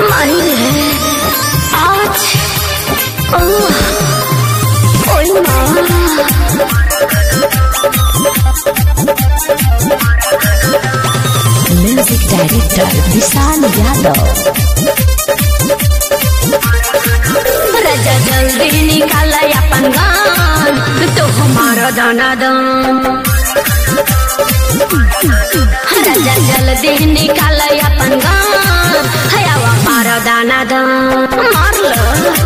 माही रे आज ओ ओई माँ म्यूजिक डायरेक्टर विशाल यादव राजा जल्दी निकाल अपन गान तो हमारा दाना दान राजा जल्दी निकाल अपन गान हयावा मारा दाना दान मार लो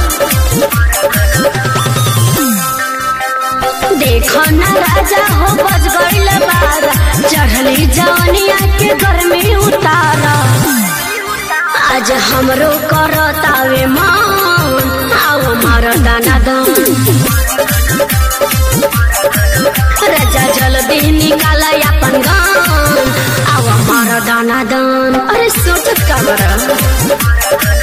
देखो ना राजा हो बज गईल बारा चढ़ली जवनिया के गर्मी उतारा आज हमरो करतावे मान आओ मार दाना दान राजा जल्दी निकाल अपन गान आओ मार दाना दान अरे सोचत का बरा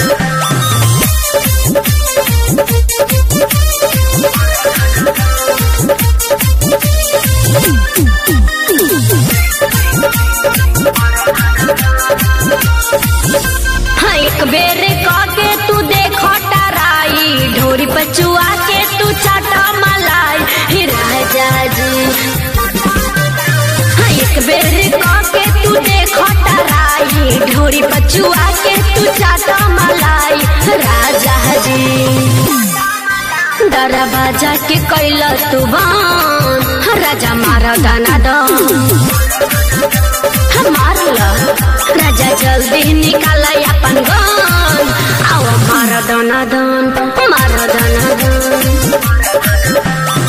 हाँ, एक बेर के तू देखो टराई ढोरी पचुआ के तू चाटा मलाई ही राजा जी हाँ, एक बेर के तू देखो टराई ढोरी पचुआ के तू चाटा मलाई राजा जी दरवाजा के कैल तू बान हाँ, राजा मारा दाना दान मारल राजा जल्दी निकाल अपन गन आओ मार दाना दान मार दाना दान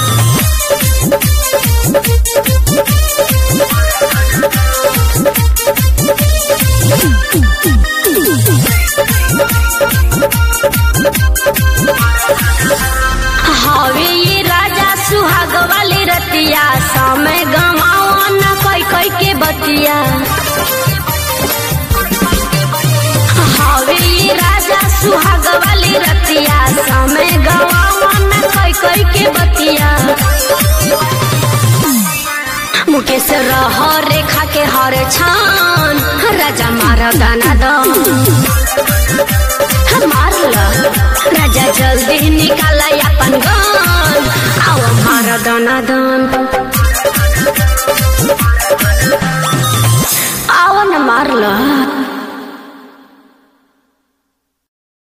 हवे ये राजा सुहाग वाली रतिया समय गवाओ न कोई कोई के बतिया हवे ये राजा सुहाग वाली रतिया समय गवाओ न कोई कोई के बतिया मुकेश रह रेखा के हर छान राजा मारा दाना दान मारल राजा जल्दी निकाल अपन गान आओ मार दाना दान आओ न मारल